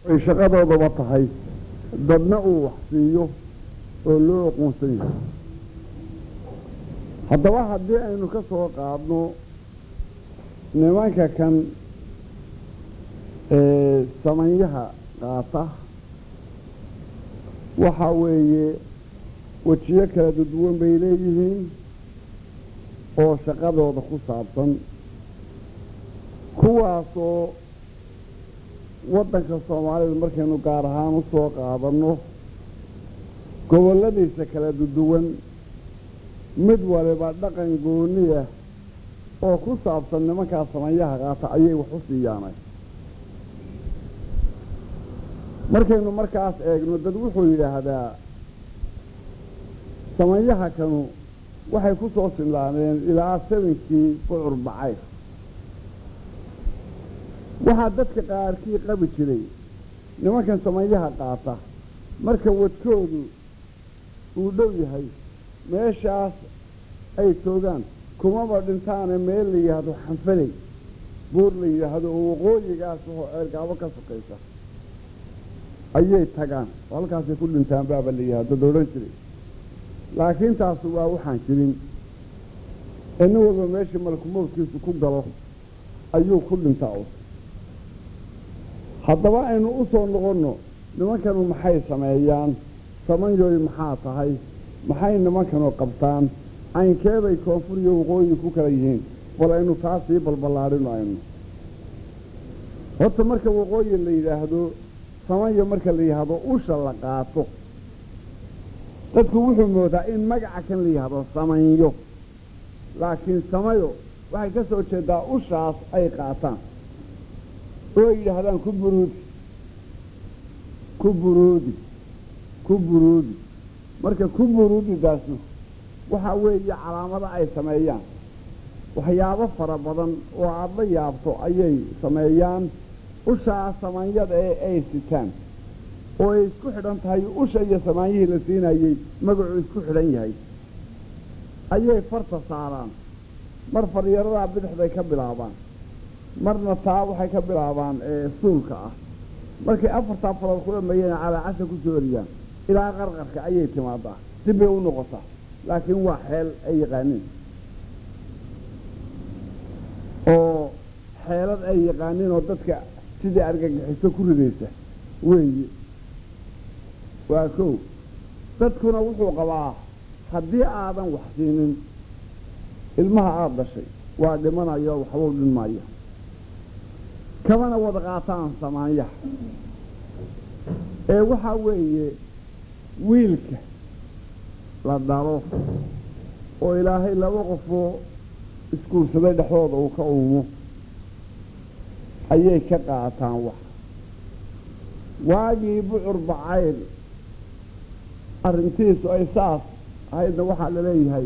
ay shaqadoodaba tahay dadna uu wax siiyo oo loo aqoonsan yahay haddaba haddii aynu ka soo qaadno nimanka kan samanyaha qaata waxaa weeye wejiyo kala duduwan bay leeyihiin oo shaqadooda ku saabsan kuwaasoo waddanka soomaalida markaynu gaar ahaan u soo qaadanno gobolladiisa kala duduwan mid waliba dhaqan gooniya oo ku saabsan nimankaa samanyaha qaata ayay wax u siiyaanay markaynu markaas eegno dad wuxuu yidhaahdaa samanyaha kanu waxay ku soo sinlaaneen ilaa sabinkii bucur bacayr waxaa dadka qaarkii qabi jiray nimankan samanyaha qaata marka wadkoodu uu dhow yahay meeshaas ay joogaan kumaba dhintaane meel la yidhaahdo xanfaley buur la yidhaahdo oo waqooyigaas oo ceergaabo ka sokaysa ayay tagaan oo halkaasay ku dhintaan baaba la yidhahdo da odhan jiray laakiin taasu waa waxaan jirin ee nin walba meeshii malkumowdkiisu ku galo ayuu ku dhintaa u haddaba aynu u soo noqonno nimankanu maxay sameeyaan samanyoy maxaa tahay maxay nimankanu qabtaan caynkeebay koonfur iyo waqooyi ku kala yihiin bal aynu taa sii balballaadhino aynu horta marka waqooyi la yidhaahdo samanyo marka la yidhaahdo usha la qaato dadku wuxuu moodaa in magaca kan la yidhaahdo samanyo laakiin samayo waxay ka soo jeedaa ushaas ay qaataan oo ay yidhaahdaan ku buruudi ku buruudi ku buruudi marka ku buruudidaasu waxaa weeye calaamado ay sameeyaan waxyaabo fara badan oo aada la yaabto ayay sameeyaan ushaa samanyada ee ay sitaan oo ay isku xidhan tahay usha iyo samaanyihii la siinayey magacuu isku xidhan yahay ayay farta saaraan mar faryaradaa bidixday ka bilaabaan marna taa waxay ka bilaabaan suulka ah markay afartaa farood ku dhameeyeen calaacasha ku soo oriyaan ilaa qarqarka ayay timaadaa dib bay u noqotaa laakiin waa xeel ay yaqaaniin oo xeelad ay yaqaaniin oo dadka sidai argagixiso ku ridaysa weeye waa kow dadkuna wuxuu qabaa haddii aadan wax siinin ilmaha aada dhashay waa dhimanayo waxbau dhinmaya kamana wada qaataan samaanyaha ee waxaa weeye wiilka la dhalo oo ilaahay laba qofoo iskuursaday dhexdooda uu ka uumo ayay ka qaataan wax waagii bucur bacayl arrintiisu ay saas ahaydna waxaa la leeyahay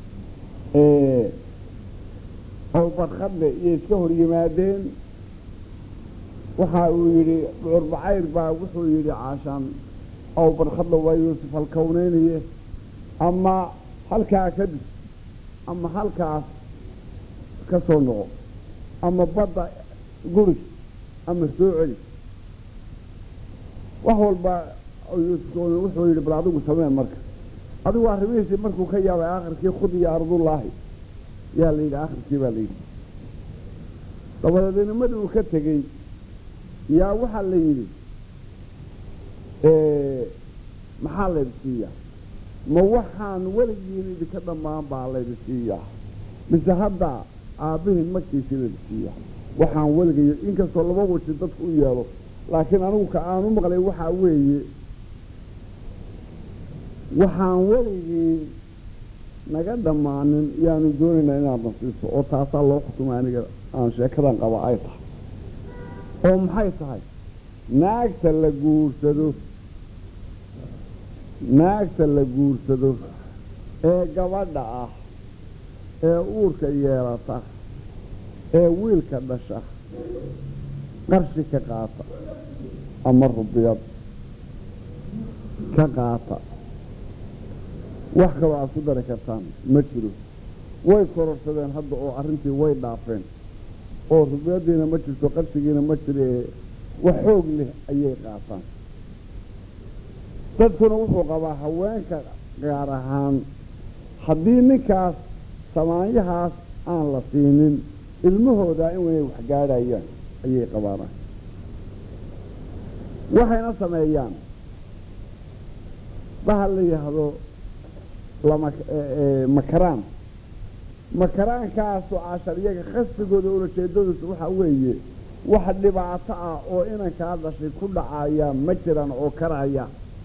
ow barkadle iyo iska hor yimaadeen waxa uu yidhi bucur bacayr baa wuxuu yidhi caashaan ow barkadle waa yuusuf halkowneynaye ama halkaa ka dhis ama halkaas ka soo noqo ama badda guri ama soo celi wax walba yuusuf wuxuu yidhi bal adigu samee marka adigu arrimihiisii markuu ka yaabay akhirkii khud iyo ardullaahi yaa la yidhi akhirkii baa la yidhi dabadeed nimadii uu ka tegey yaa waxaa la yidhi maxaa laydi siiyaa ma waxaan weligiin idinka dhammaan baa laydi siiyaa mise hadda aabbihiin magtiisii laydi siiyaa waxaan weligayo inkastoo laba weji dadku u yeelo laakiin anigu ka aan u maqlay waxaa weeye waxaan weligii naga dhammaanin yaanu doonaynaa inaad nasiiso oo taasaa loo xukumay aniga aan sheekadan qaba ay tahay oo maxay tahay naagta la guursado naagta la guursado ee gabadha ah ee uurka yeelata ee wiilka dhasha qarshi ka qaata ama rubiyad ka qaata wax kaloo aad ku dari kartaan ma jiro way kororsadeen hadda oo arrintii way dhaafeen oo rubiyadiina ma jirto qarshigiina ma jire wax xoog leh ayay qaataan dadkuna wuxuu qabaa haweenka gaar ahaan haddii ninkaas samaanyahaas aan la siinin ilmahoodaa inay wax gaadhayaan ayay qabaanaan waxayna sameeyaan bahal la yidhaahdo lama makaraan makaraankaasoo cashar iyaga khasbigooda ulajeedadiisu waxaa weeye wax dhibaato ah oo inankaa dhashay ku dhacaya ma jiraan oo karaya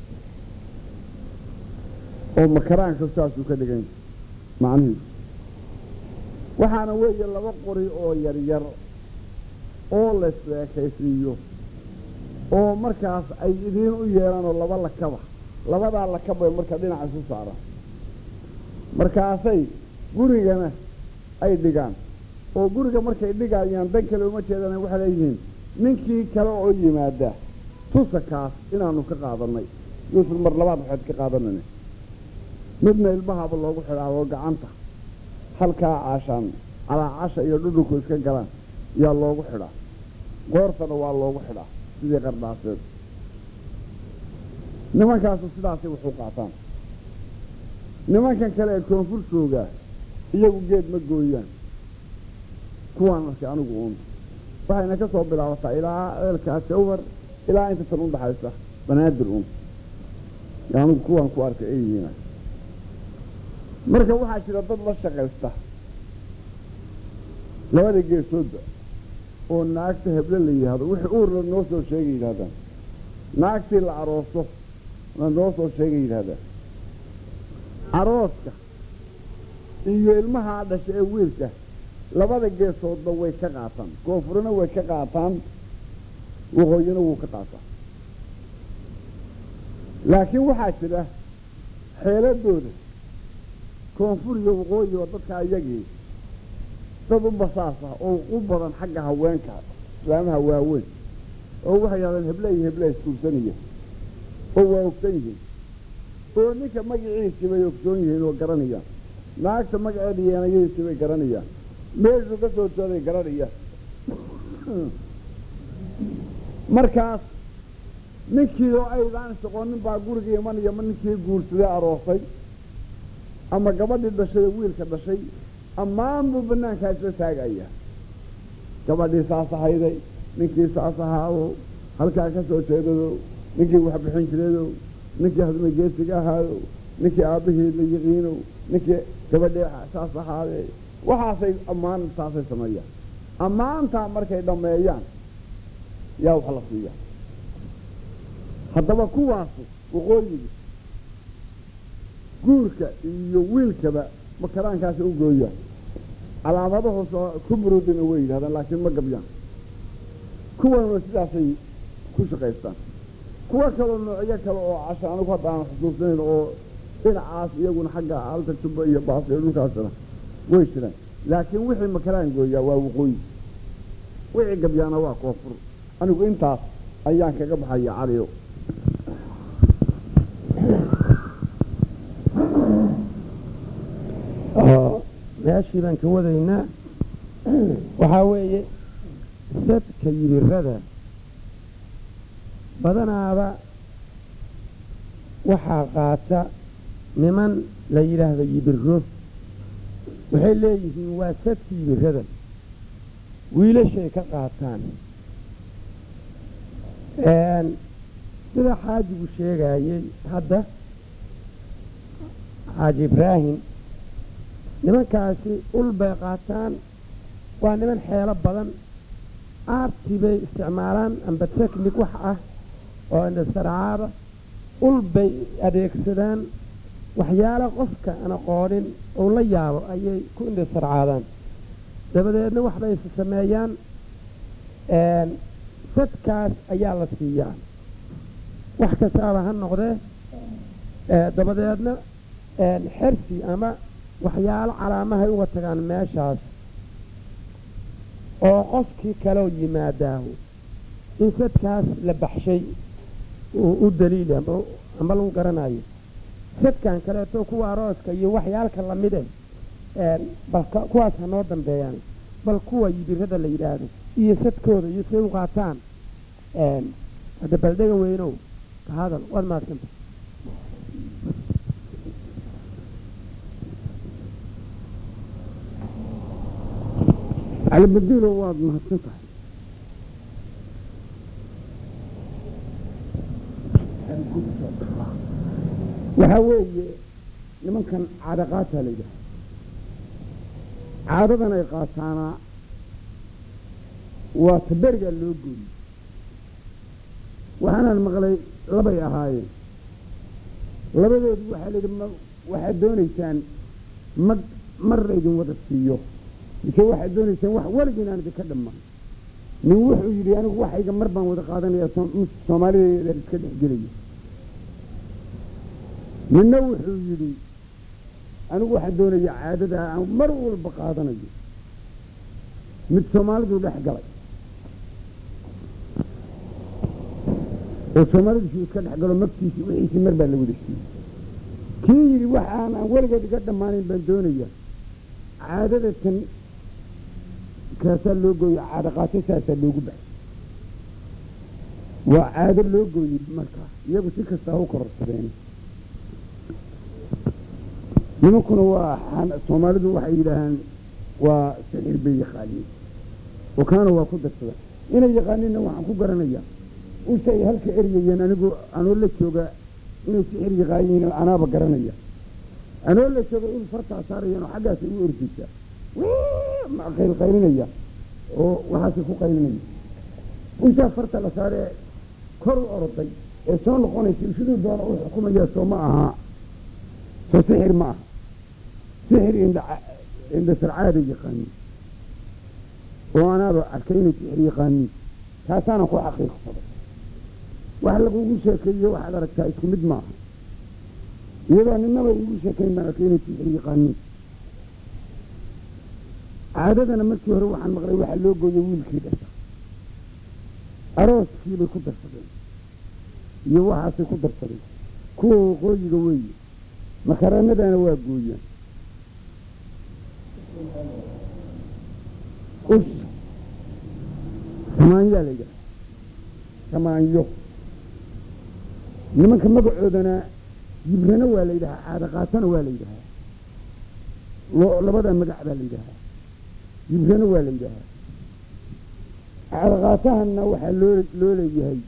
oo makaraanka saasuu ka dhigan macnihiisu waxaana weeye laba qori oo yaryar oo la isleekaysiiyo oo markaas ay idiin u yeelanoo laba lakaba labadaa lakabay marka dhinaca isu saaraan markaasay gurigana ay dhigaan oo guriga markay dhigayaan dan kale uma jeedana waxay leeyihiin ninkii kale oo yimaada tusakaas inaanu ka qaadanay yuusuf mar labaad waxaad ka qaadanayna midna ilmahaaba loogu xidhaa oo gacanta halkaa caashaan calaacasha iyo dhudhunku iska galaan yaa loogu xidhaa goortana waa loogu xidhaa sidii qardhaaseed nimankaasu sidaasay waxu qaataan nimankan kale ee koonfur joogaa iyagu geed ma gooyaan kuwaan arkay anigu uun waxayna ka soo bilaabataa ilaa ceelkaa jawhar ilaa inta tan udhaxaysa banaadir uun anigu kuwaan ku arkay ay yihiin marka waxaa jira dad la shaqaysta labada geesoodba oo naagta heble la yidhaahdo wixii uurla noo soo sheegay yidhahdaan naagtii la arooso na noo soo sheegay yidhahdaan arooska iyo ilmahaa dhasha ee wiilka labada geesoodba way ka qaataan koonfurina way ka qaataan waqooyina wuu ka qaataa laakiin waxaa jira xeeladooda koonfur iyo waqooyi oo dadka iyagii dad u basaas ah oo u badan xagga haweenka islaamaha waaweyn oo waxay yidhahdeen heble iyo heble iskuursanaya oo waa ogsan yihiin oo ninka magaciisii bay ogsoon yihiin oo garanayaan naagta magaceeda yeenayadiisii bay garanayaan meeshuu ka soo jooday garanaya markaas ninkii oo aydaan soqonin baa guriga imanaya ma ninkii guursaday aroosay ama gabadhii dhashay oo wiilka dhashay ammaan buu banaankaa isla taagaya gabadhii saas ahayday ninkii saas ahaayo halkaa ka soo jeedado ninkii wax bixin jireedo ninkii hadma geesiga ahaayo ninkii aabbahii la yiqiino ninkii gabadhii saas ahaade waxaasay ammaan taasay sameeyaan ammaantaa markay dhammeeyaan yaa wax la siiya haddaba kuwaasu waqooyiga guurka iyo wiilkaba makaraankaasi u gooyaan calaamadahoos ku burudina way yidhahdaan laakiin ma gabyaan kuwanuna sidaasay ku shaqaystaan kuwo kaloo noocyo kale oo casha anigu hadda aan xusuusnayn oo dhinacaas iyaguna xagga alta jubba iyo baas iyo dhulkaasna way jiraan laakiin wixii makaraan gooyaa waa waqooyi wixii gabyaana waa koonfur anigu intaas ayaan kaga baxaya caliyo meeshii baan ka wadaynaa waxaa weeye sadka yibirada badanaaba waxaa qaata niman la yidhaahdo yibiro waxay leeyihiin waa sadka yibirada wiilashay ka qaataan sida xaajigu sheegayey hadda xaaji ibraahim nimankaasi ul bay qaataan waa niman xeelo badan aartii bay isticmaalaan amba teknik wax ah oo indhasarcaada ul bay adeegsadaan waxyaalo qofka aan aqoonin uu la yaabo ayay ku indhasarcaadaan dabadeedna waxbay is sameeyaan sadkaas ayaa la siiyaa wax kastaaba ha noqdee dabadeedna xersi ama waxyaalo calaamahay uga tagaan meeshaas oo qofkii kaloo yimaadaahu in sadkaas la baxshay u daliili amba lagu garanayo sadkan kaleeto kuwa arooska iyo waxyaalka lamide bal kuwaas ha noo dambeeyaan bal kuwa yibirada la yidhaahdo iyo sadkooda iyo say u qaataan hadda baldega weynow ka hadal waad maadsanta calibadiilo waad mahadsan tahay waxaa weeye nimankan caada qaataa la yidhaha caadadan ay qaataana waa taberigaa loo gooyey waxaanaan maqlay labay ahaayeen labadoodu waxaa la yidhi ma waxaad doonaysaan mag mar laydin wada siiyo mise waxaad doonaysaan wax weligin aan idinka dhammaan nin wuxuu yidhi anigu waxayga mar baan wada qaadanaya soomaalideedaan iska dhex gelaya ninna wuxuu yidhi anigu waxaan doonaya caadada aan mar walba qaadanayo mid soomaalidu dhex galay oo soomaalidiisii iska dhex galo magtiisii wixiisii mar baa la wada siiyey kii yidhi waxaan aan weligeed iga dhammaanayn baan doonaya caadada tan kaasaa loo gooye caado qaato saasaa loogu baxay waa caado loo gooyey markaa iyagu si kastaa u kororsadeen nimankuna waa soomaalidu waxay yidhaahaan waa sixir bay yaqaaniin oo kaana waa ku darsada inay yaqaaniinna waxaan ku garanayaa usha ay halka eryayeen anigu anoo la jooga inay sixir yaqaaniin anaaba garanaya anoo la jooga in fartaa saarayeen oo xaggaasay u ordaysaa qaylqaylinaya oo waxaasay ku qaylinaya ushaa farta la saaree kor u oroday ee soo noqonaysa siduu doona u xukumaya soo ma aha soo sixir ma aha sixir indhasarcaada yaqaaniin oo anaaba arkay inay sixir yaqaaniin taasaanan ku xaqiiqsaday wax lagugu sheekeeyo waxaad aragtaa isku mid maaha iyadoo ninaba igu sheekayn baan arkay inay sixir yaqaaniin caadadana markii hore waxaan maqlay waxaa loo gooyey wiilkii dhasha arooskiibay ku darsadeen iyo waxaasay ku darsadeen kuwa waqooyiga weeye makaranadana waa gooyaan us samaanyaa la yidhaha samaanyo nimanka magacoodana yibrana waa la yidhahaa caada qaatana waa la yidhahaa labadaa magac baa la yidhahaa yibrana waa la yidhahaa caada qaatahana waxaa loo loo leeyahay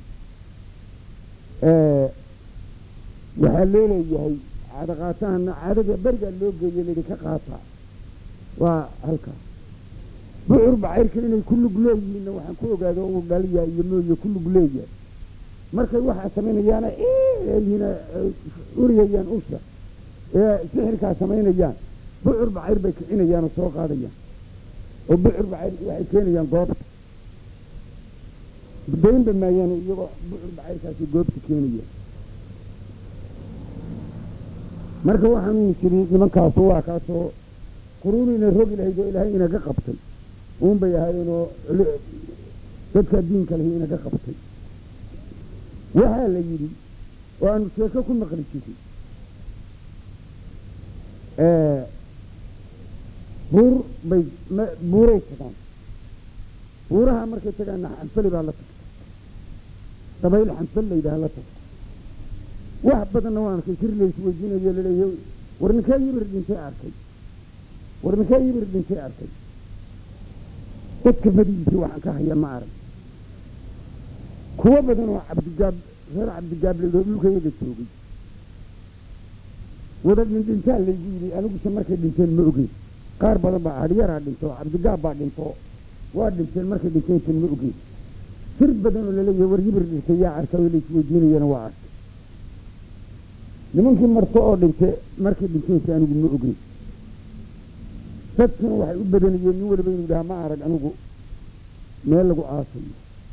waxaa loo leeyahay caada qaatahana caadada berigaa loo geeye layidhi ka qaataa waa halkaas bucur bacayrka inay ku lug leeyihiinna waxaan ku ogaado uu dhaliya iyo mooye ku lug leeyahay markay waxaa samaynayaana yihiina uriyayaan usha ee sixirkaa samaynayaan bucur bacayr bay kicinayaan oo soo qaadayaan oo bucur bacayr waxay keenayaan goobta daynba maayaan iyagoo bucur bacayrkaasi goobta keenayaan marka waxaanu jiri nimankaasu waa kaasoo quruunina rogi lahayd oo ilaahay inaga qabtay uun bay ahaayeenoo dadka diinka lahi inaga qabtay waxaa la yidhi oo aanu sheeko ku maqli jirin buur bay buuray tagaan buuraha markay tagaanna xanfali baa la tagta dabayl xanfal la yidhaha la tagta wax badanna waan arkay sir lays weydiinayo laleeyahy war ninkee yibir dhintay arkay war ninkee yibir dhintay arkay dadka badigiisii waxaan ka haya ma arag kuwo badan oo cabdigaab reer cabdigaab laydoo dhulkayaga joogay wada dhindhintaa laygu yidhi aniguse markay dhinteen ma ogeyn qaar badan baa hadhyaraa dhinto cabdigaab baa dhinto waa dhinteen markay dhinteen ma ogeyn sir badan oo laleeyahay war yibir dhintay yaa arkay oo laysweydiinayana waa arkay nimankii marto oo dhinte markay dhinteensi anigu ma ogeyn dadkuna waxay u badanayeen nin waliba inuu dhaha ma arag anigu meel lagu aasayo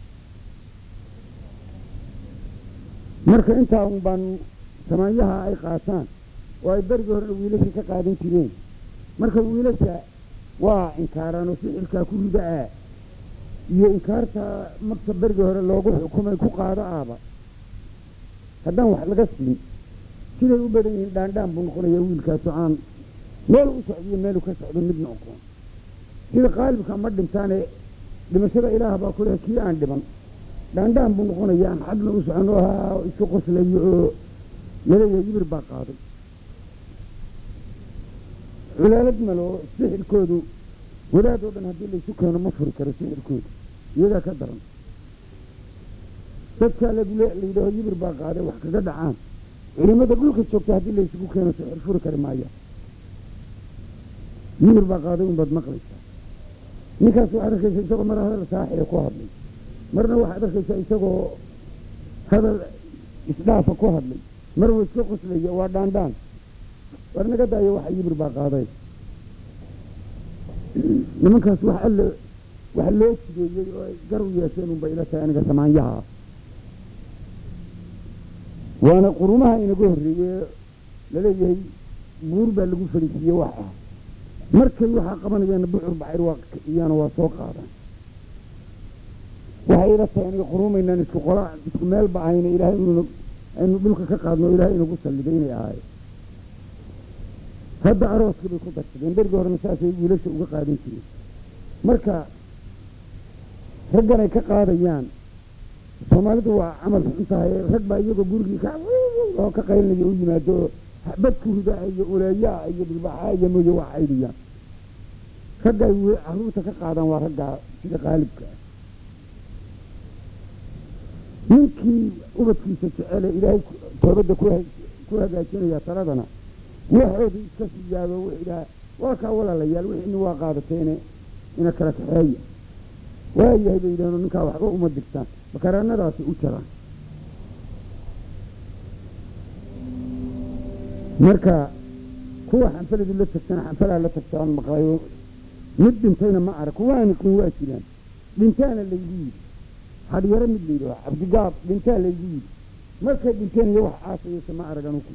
marka intaa un baan samaanyaha ay qaataan oo ay berigii horena wiilasha ka qaadan jireen marka wiilasha waa inkaaraan oo sixirkaa ku rida ah iyo inkaarta magta berigii hore loogu xukumay ku qaado ahba haddaan wax laga siin siday u badan yihiin dhaandhaan buu noqonayaa wiilkaasu aan meel u socdiyo meelu ka socdo midna oqoon sida qaalibka ma dhintaane dhimashada ilaah baa ku leh kii aan dhiban dhaandhaan buu noqonayaan xagna u socono ahaa isu qoslayo oo laleeyahay yibir baa qaaday culaalad malo sixirkoodu wadaad oo dhan haddii laysu keeno ma furi karo sixirkoodu iyagaa ka daran dadkaa lagule layidhaaho yibir baa qaaday wax kaga dhacaan culimada dhulka joogta haddii laysugu keeno sixir furi kari maaya yibir baa qaaday unbaad maqlaysaa ninkaas waxaad arkaysa isagoo mar hadal saaxiya ku hadlay marna waxaad arkaysaa isagoo hadal isdhaafa ku hadlay mar wa iska qoslaya waa dhaandhaan war naga daayo waxa yibir baa qaaday nimankaas wax alle wax loo jideeyey oo ay gar u yeesheen unbay ila tahay aniga samaanyaha waana qurumaha inaga horreeye laleeyahay buur baa lagu fadhiisiiye wax ah markay waxaa qabanayaana bucur bacir waa iyana waa soo qaadaan waxay ila tahay aniga qurumaynaan isku qola isku meel ba ahayna ilaahay inuu aynu dhulka ka qaadno ilaahay inagu salliday inay ahay hadda arooska bay ku darsadeen berigii horena saasay wiilasha uga qaadan jireen marka ragganay ka qaadayaan soomaalidu waa camal xun tahay rag baa iyagoo gurigii ka oo ka qaylinaya u yimaado xabad ku ridaa iyo uleeyaa iyo dhilbaxaa iyo mooye waa caydiyaan ragga ay caruurta ka qaadaan waa raggaa sida qaalibka ah ninkii ubadkiisa jecele ilaahay toobadda ku hagaajinaya taladana waxooda iska siyaado wuxuu idhaha waa kaa walaalayaal wixiina waa qaadateene ina kala kaxeeya waayahay bay yidhaheen ninkaa waxba uma digtaan bakaraanadaasi u jaraan marka kuwa xanfaladu la tagtana xanfalaa la tagtaan maqlayo mid dhintayna ma arag kuwaani qin waa jiraan dhintaana laygu yidhi hadhyaro mid layidhaho cabdigaab dhintaa laygu yidhi markay dhinteen iyo wax aasayeysa ma arag anuku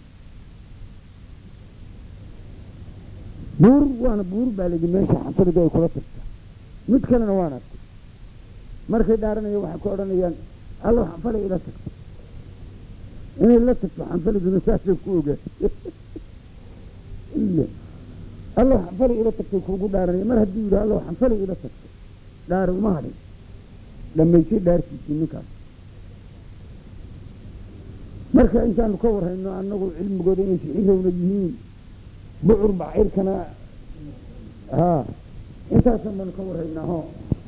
buur waana buur baa layidhi meesha xanfalidu ay kula tagtaa mid kalena waan arkay markay dhaaranaya waxay ku odhanayaan allow xanfalay ila tagto inay la tagto xanfaliduna saasay ku ogaatay allow xanfalay ila tagtay kuugu dhaaranaya mar hadduu yidhi allow xanfalay ila tagto dhaari uma hadhin dhammaysay dhaarkiisii ninkaas marka intaanu ka warrayno annagu cilmigooda inay sixirowna yihiin bucur bacayrkana haa intaasan baanu ka warraynaa ho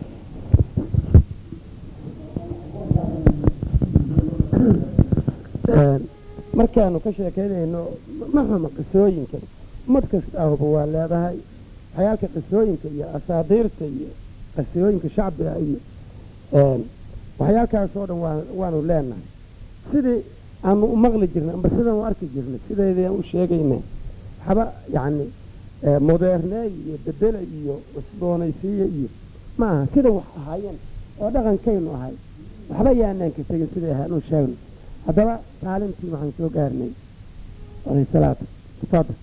markaanu ka sheekaynayno ma xuma qisooyinka ummad kasta ahba waa leedahay waxyaalka qisooyinka iyo asaadiirta iyo qisooyinka shacbiga iyo waxyaalkaas oo dhan waanu leenahay sidii aanu u maqli jirnay amba sidaan u arki jirnay sideedaan u sheegaynay waxba yacni moderneey iyo bedela iyo cusboonaysiiya iyo ma aha sida wax ahaayeen oo dhaqankaynu ahay waxba yaanaan ka tegin siday ahaan u sheegno haddaba kaalintii waxaan soo gaarnay alayh salaatu tafadal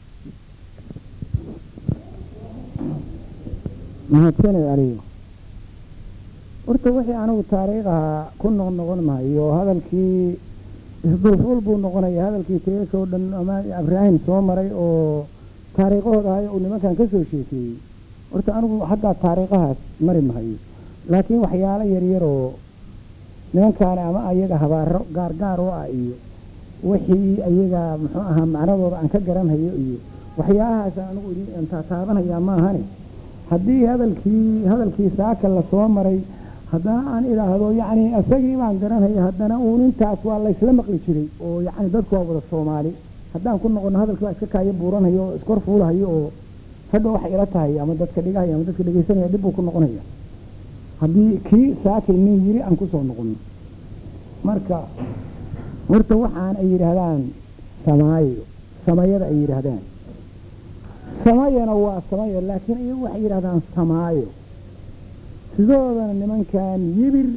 mahadsaned anigu horta wixii anigu taariikhaha ku noqnoqon maayo hadalkii isdulfuul buu noqonaya hadalkii teesoo dhan ama ibraahim soo maray oo taariikhahooda ahay uu nimankan ka soo sheekeeyey horta anigu xaggaa taariikhahaas mari mahayo laakiin waxyaalo yaryaroo nimankaani ama ayaga habaaro gaargaar oo ah iyo wixii ayaga muxuu ahaa macnadooda aan ka garanhayo iyo waxyaalahaas anigu taataabanayaa maahane haddii hadalkii hadalkii saaka lasoo maray haddana aan idhaahdo yacni isagii baan garanhaya haddana uun intaas waa laysla maqli jiray oo yacni dadku waa wada soomaali haddaan ku noqono hadalkii waa iska kaayo buuranhayo oo iskor fuulahayo oo hadha waxay ila tahay ama dadka dhigahaya ama dadka dhegeysanaya dib buu ku noqonaya haddii kii saakay nin yiri aan kusoo noqono marka horta waxaan ay yidhaahdaan samaayo samayada ay yidhaahdaan samayana waa samayo laakiin iyagu waxay yidhahdaan samaayo sidoodana nimankan yibir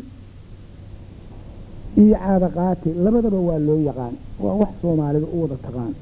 iyo caada qaati labadaba waa loo yaqaan waa wax soomaalida u wada taqaan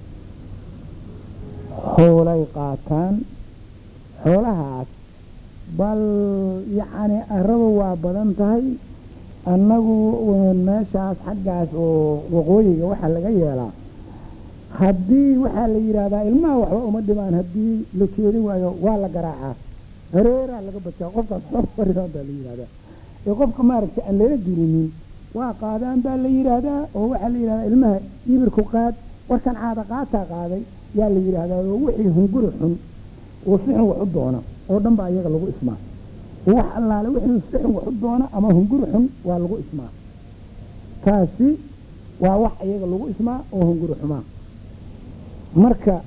xoolay qaataan xoolahaas bal yacni aradu waa badan tahay annagu meeshaas xaggaas oo waqooyiga waxaa laga yeelaa haddii waxaa la yidhaahdaa ilmaha waxba uma dhimaan haddii la jeedi waayo waa la garaacaa hareeraa laga bajaa qofkaas baa la yidhahdaa ee qofka maaragtay aan lala dirinin waa qaadaan baa la yidhaahdaa oo waxaa la yidhahdaa ilmaha yibirku qaad warkan caada qaataa qaaday yaa la yidhaahdaa oo wixii hunguri xun oo si xun wax u doona oo dhan baa iyaga lagu ismaa wax allaale wixii si xun wax u doona ama hunguri xun waa lagu ismaa taasi waa wax iyaga lagu ismaa oo hunguri xumaa marka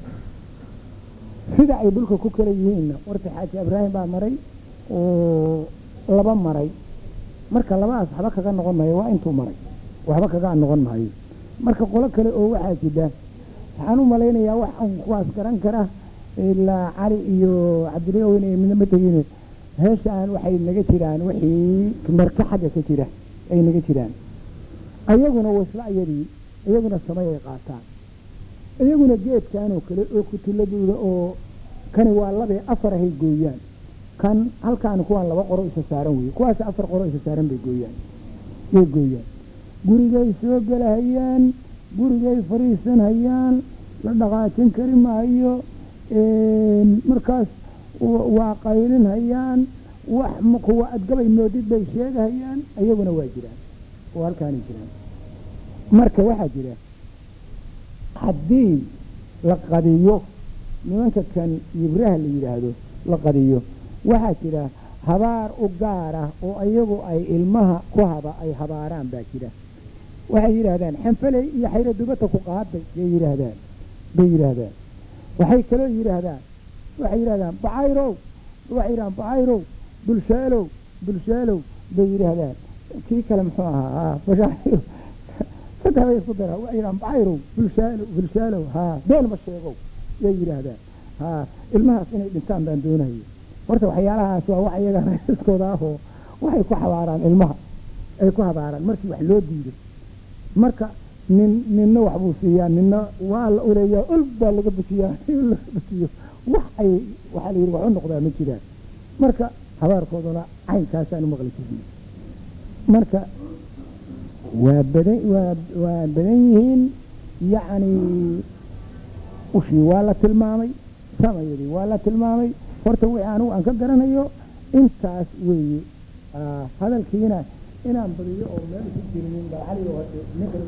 sida ay dhulka ku kala yihiinna warta xaaji ibraahim baa maray oo laba maray marka labadaas waxba kaga noqon maayo waa intuu maray waxba kaga noqon maayo marka qolo kale oo waxaa jida waxaan u malaynayaa wax aan kuwaas garan kara ilaa cali iyo cabdilaweyne iyo midna ma tegine heeshaan waxay naga jiraan wixii marka xagga ka jira ay naga jiraan ayaguna wasla ayadii iyaguna samay ay qaataan iyaguna geedkan oo kale oo kutuladooda oo kani waa labee afar ahay gooyaan kan halkaan kuwaan laba qoro isa saaran weye kuwaas afar qoro isa saaran bay gooyaan yay gooyaan gurigay soo gelahayaan gurigay fariisan hayaan la dhaqaajin kari maayo markaas waa qaylin hayaan wax kuwa adgabay moodid bay sheegahayaan iyaguna waa jiraan oo halkaanay jiraan marka waxaa jira haddii la qadiyo nimanka kan yibraha la yidhaahdo la qadiyo waxaa jira habaar u gaar ah oo iyagu ay ilmaha ku haba ay habaaraan baa jira waxay yidhaahdaan xanfaley iyo xayro dubata ku qaaday bay yidhaahdaan bay yidhaahdaan waxay kaloo yidhaahdaan waxay yidhahdaan bacayrow waxay yidhahdaan bacayrow bulshaalow bulshaalow bay yidhaahdaan kii kale muxuu ahaa bashaayro saddex bay isku dara waxay yidhahdaan bacayrow bulshaalow bulshaalow haa been ma sheegow yay yidhaahdaan haa ilmahaas inay dhintaan baan doonayo horta waxyaalahaas waa wax iyaga raiskooda ahoo waxay ku habaaraan ilmaha ay ku habaaraan markii wax loo diido marka nin ninna wax buu siiyaa ninna waa la uleeyaa ol baa laga bujiyaa laga bujiyo wax ay waxaa la yidhi wax u noqdaa ma jiraan marka habaarkooduna caynkaasaan u maqli jirnay marka waa badan waa waa badan yihiin yacni ushii waa la tilmaamay samayadii waa la tilmaamay horta wixii anigu aan ka garanayo intaas weeye hadalkiina inaan badiyo oo meel ku jirinin balcali oo ninkan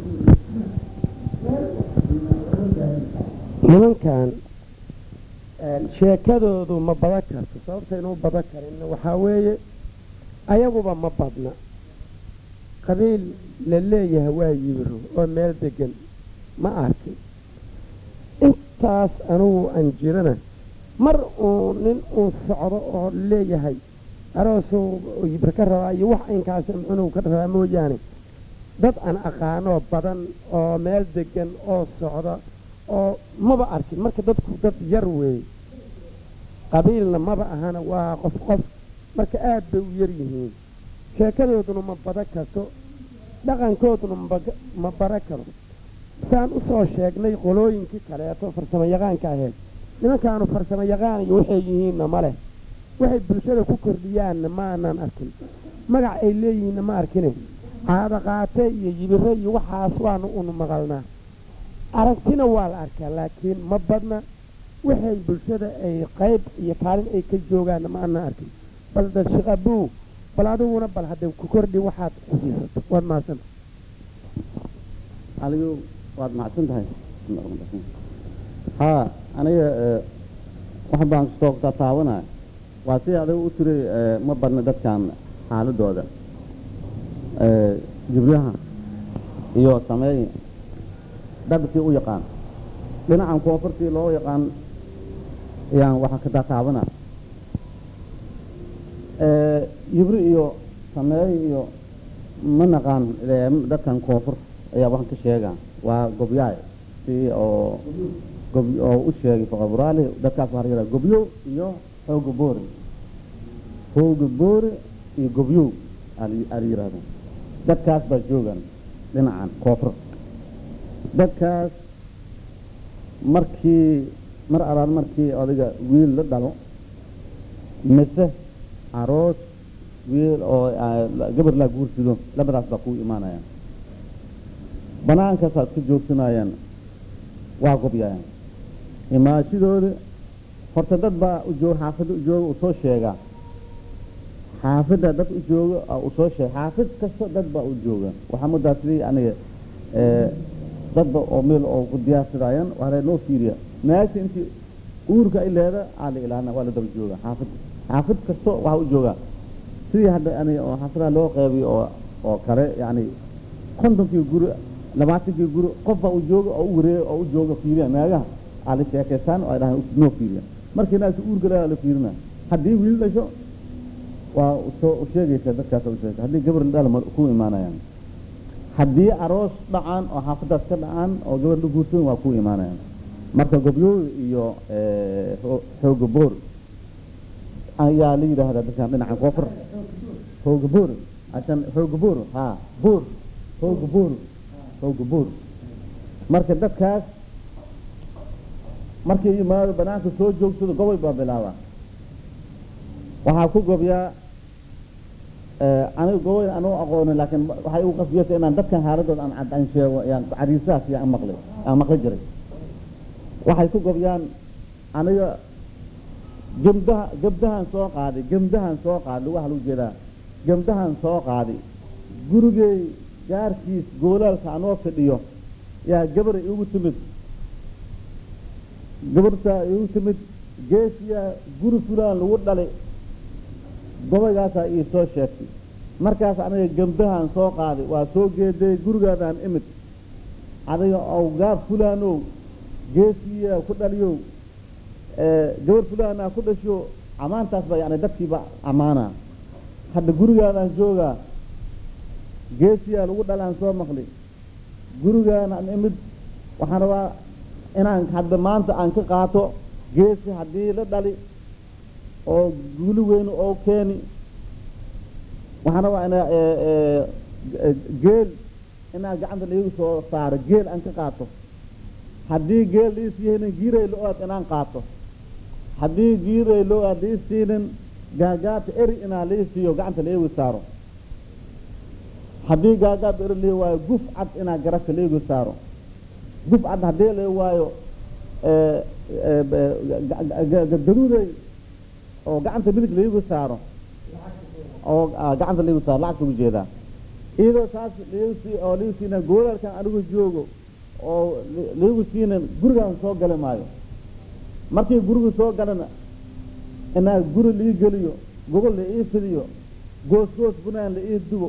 nimankan sheekadoodu ma badan karto sababtaynu u badan karin waxaa weeye ayaguba ma badna qabiil la leeyahay waa yibiro oo meel degan ma arkin intaas anugu aan jirana mar uu nin uu socdo oo leeyahay aroosuu yibir ka rabaa iyo wax inkaas muxunuu ka rabaa mooyaane dad aan aqaanoo badan oo meel degan oo socda oo maba arkin marka dadku dad yar weeye qabiilna maba ahana waa qof qof marka aad bay u yar yihiin sheekadooduna ma badan karto dhaqankooduna ma baran karo saan u soo sheegnay qolooyinkii kaleeto farsamo yaqaanka ahayd nimankaanu farsamo yaqaan iyo waxay yihiinna ma leh waxay bulshada ku kordhiyaanna ma aanaan arkin magac ay leeyihiinna ma arkine caado qaate iyo yibiro iyo waxaas waanu unu maqalnaa aragtina waa la arkaa laakiin ma badna waxay bulshada ay qayb iyo kaalin ay ka joogaanna ma aanaan arkin bal dad shaqabuu bal adiguna bal hadday ku kordhi waxaad xusiisato waad mahadsanta adigu waad macsan tahay haa aniga wax baan soo tataabanaya waa si adigu u tiri ma badna dadkan xaaladooda jibriha iyo sameey dadkii u yaqaan dhinacan koonfurtii loo yaqaan ayaan waxaa ka tataabana jibri iyo sameey iyo ma naqaan dadkan koonfur ayaa waxaan ka sheegaa waa gobyaay si oo gob oo u sheegay faqaburaali dadkaas waxaa la yidhaha gobyow iyo xooga boori xooga boori iyo gobyow ala yidhahda dadkaas baa joogan dhinacan koonfur dadkaas markii mar alaan markii adiga wiil la dhalo mise aroos wiil oo gabar laa guursido labadaas baa kuu imaanayaan banaankaas aad ka joogsanayaan waa gobyaayaan imaashidooda horta dad baa ujoog xaafadda u jooga uu soo sheegaa xaafidda dad u jooga oo u soo sheeg xaafid kasta dad baa u jooga waxaa mudaa sidii aniga ee, dadba oo meel oo ku diyaarsadaayan waa noo fiiriya meesha intii uurka ay leeda aa la ilaana waa la daba jooga xaafid xaafid kasto waxaa u jooga sidii hadda aniga oo xaafadaha loo qeybiyo oo oo kale yacni kontonkii guri labaatankii guri qof baa u jooga oo u wareega oo u jooga fiiriya meagaha aa la sheekaystaan oo ay dhahaan noo fiiriya markii naasi uurka leeda la fiirina haddii wiil dhasho waa soo u sheegaysa dadkaas u sheegaysa haddii gabar la dhala ma ku imaanayaan haddii aroos dhacaan oo xaafadaas ka dhacaan oo gabar la guursan waa ku imaanayaan marka gobyooda iyo eh, xoo- xooga boor ayaa la yidhaahdaa dadkan dhinacan koonfur xooga boor asan xooga boor ha boor xooga boor xooga boor marka dadkaas markii yimaado banaanka soo joogsado gobol baa bilaabaa waxaa ku gobyaa eh, aniga gobol anuu aqoonin laakiin waxay ugu qasbiyeysa inaan dadkan haaladood aan cad- aan sheego yaan cariisahaas iyo aan maqlay aan maqli jiray waxay ku gobyaan aniga gemdaha gebdahan soo qaaday gemdahan soo qaaday lugaha lagu jeedaa gemdahan soo qaaday gurigey gaarkiis goolaalka anoo fidhiyo yaa gabar igu timid gabartaa igu timid geesiyaa guri fulaan lagu dhalay gobaygaasaa ii soo sheegtay markaas aniga gemdahan soo qaaday waa soo geeday gurigaadaan imid adiga ow gaab fulaanow geesiyaa ku dhaliyow ee, gabar fulaanaa ku dhasho ammaantaas baa yani dadkiiba ammaanaa hadda gurigaadaan joogaa geesiyaa lagu dhalaan soo maqli gurigaanaan imid waxaan rabaa inaan hadda maanta aan ka qaato geesi haddii la dhali oo guli weyn oo keeni waxaan rabaa ina ee, ee, ee, geel inaa gacanta laigu soo saaro geel aan ka qaato haddii geel liisiihaynin giiray lo-aad inaan qaato haddii giiray lo-aad liisiinin gaagaabta eri inaa lii siiyo gacanta laigu saaro haddii gaagaabta eri lii waayo guf cad inaa garabka laigu saaro guf cad haddii la waayo ee, ee, ee, ga- ga- ga- daruuray oo gacanta midig laigu saaro oo ah, gacanta laigu saaro lacagta ugu jeedaa iyadoo taas liigu sii oo liigu siina goolalkan anigu joogo oo li- liigu siinan gurigaan soo gali maayo markii gurigu soo galana inaa guri lii geliyo gogol la ii fidiyo goos goos bunaan la ii dubo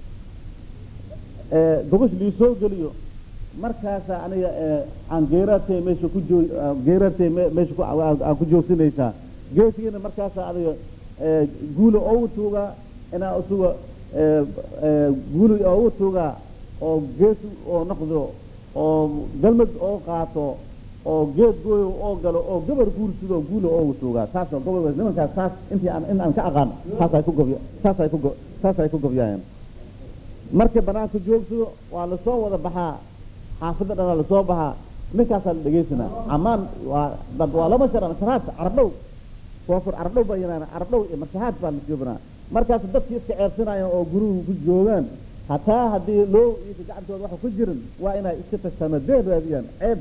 ee, gogosh lii soo geliyo markaasaa aniga ee, aan geeraartay meesha ku joo geeraartay me- meesha ku aan aan ku joogsinaysaa geesigiina markaasaa adiga ee, guula oogu tuugaa inaa isuga ee, ee, guuli oogu tuugaa oo geesi oo noqdo oo galmad oo qaato oo geed gooyo oo galo oo gabar guursido guula oogu tuugaa saasoo gobol nimankaas saas intii aan in aan ka aqaan saasay ku gobya saasay ku go- saasay ku gobyaayeen markay banaanka joogsado waa lasoo wada baxaa xaafidda dhanaa lasoo baxaa ninkaasaa la dhegaysanaa amaan waa dad waa lama shara mashahaad carabdhow koonfur carabdhow baa yidhahdaan carabdhow iyo mashahaad baa la joobinaa markaas dadkii iska ceebsanayaan oo gurigu ku joogaan hataa haddii loo iika gacantooda waxa ku jirin waa inay iska tagtaan deen raadiyaan ceeb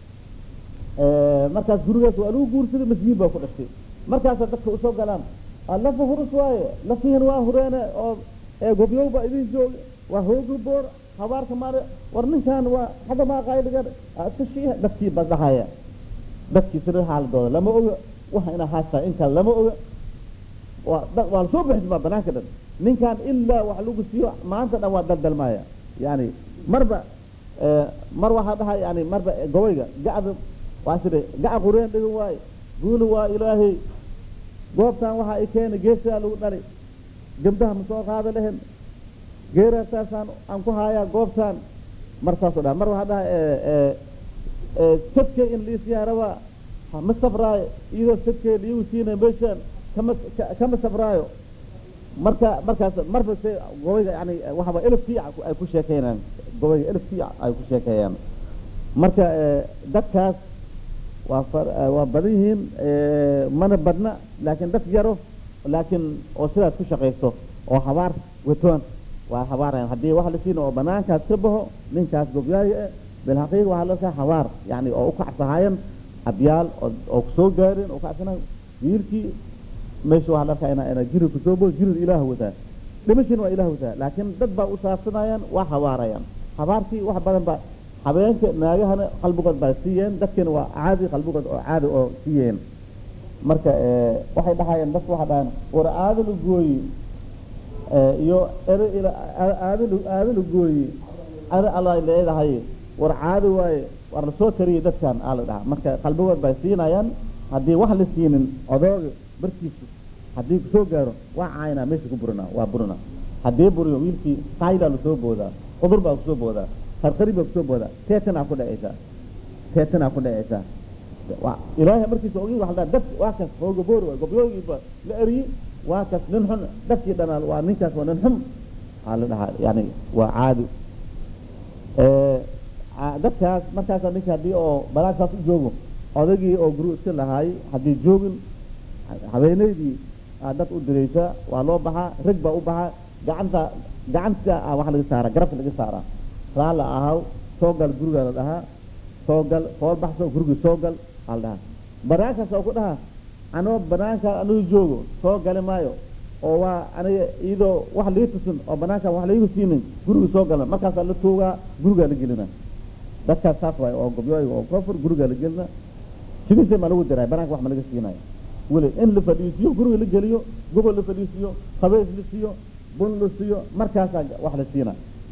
markaas gurigaas waa lagu guursaday masjiid baa ku dhashay markaasaa dadka usoo galaan "Ah, lafa hurus waaye lafihin waa hureene oo ee gobyow baa idin jooga waa hoogi boor habaarka maare war ninkan waa xagga maaqaayligan iska shiiha dadkii baa dhahaya dadkii sida xaaladooda lama oga waxa inaa haastaa in kale lama oga waa da- waa lasoo bixismaa banaanka dhan ninkan ilaa wax lagu siiyo maanta dhan waa daldalmaya yani marba eh, mar waxaa dhaha yani marba eh, gobayga gacda waa sida gaca qureen dhigan waaye guuli waa ilaahay goobtan waxaa i keena geesaa lagu dhali gabdaha ma soo qaada lehen geeraasaasaan aan ku haayaa goobtaan mar saasoo dhaha mar waxaa dhaha eh, eh, eh, sadkay in liisiyaa rabaa ha ma sabraayo iyadoo sadkay liigu siina meeshaan kama ka- kama sabraayo marka markaas marba se gobayga yani waxaba elf fiic ay ku sheekeynayaan gobayga elf fiic ay ku sheekeeyaan marka eh, dadkaas waa far- eh, waa badan yihiin eh, mana badna laakiin dad yaro laakiin oo sidaas ku shaqaysto oo habaar watoon waa habaarayaan haddii wax la siina oo banaankaas ka baxo ninkaas gobyaayo eh bilxaqiiqa waxaa loo habaar yani oo u kacsahayan abyaal oo oo kusoo gaareen oo kacsana wiilkii meesha waxaa la arkaa ina ina jirid kusoo boodo jirid ilaah wataa dhimashina waa ilaah wataa laakiin dad baa u saabsanayaan waa habaarayaan habaartii wax badan baa habeenka naagahana qalbigood baa siiyeen dadkina waa caadi qalbigood oo caadi oo siiyeen marka waxay dhahayeen dadku waxay dhahayeen war aadal gooyi iyo ere ila aadal aadal gooyi ada alla leedahay war caadi waaye war la soo tariyay dadkan aa la dhahaa marka qalbigood bay siinayaan haddii wax la siinin odooga barkiisu haddii kusoo gaaro waa caynaa meesha ku burina waa burina haddii buriyo wiilkii qaaydaa lasoo boodaa cudur baa kusoo boodaa qarqari baa kusoo boodaa teetanaa ku dhacaysaa teetanaa ku dhacaysaa ilaahay markiisa ogi waxa dad waa kas hooga boori waay gobyoogiiba la eriyey waa kas nin xun dadkii dhanaal waa ninkaas waa nin xun waxaa la dhahaa yani waa caadi dadkaas markaasa ninka haddii oo balaagsaas u joogo odagii oo guru iska lahaay haddii joogin habeenaydii dad u diraysa waa loo baxaa rag baa u baxaa gacanta gacanta waxa laga saaraa garabka laga saaraa raala ahaw soo gal gurigaa la dhahaa soo gal fool baxso gurigii soo gal aa la dhahaa banaankaas oo ku dhaha anoo banaanka anigu joogo soo gali maayo oo waa aniga iyadoo wax lii tusin oo banaankan wax laigu siinin gurigii soo galna markaasaa la tuugaa gurigaa la gelina dadkaas saas waay oo gobyooyiga oo koofur gurigaa la gelina sidiisa ma lagu diray banaanka wax ma laga siinayo weli in la fadhiisiyo guriga la geliyo gobol la fadhiisiyo qabeys la siiyo bun la siiyo markaasaa wax la siina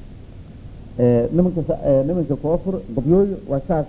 nimanka nimanka koofur gobyooyo waa saas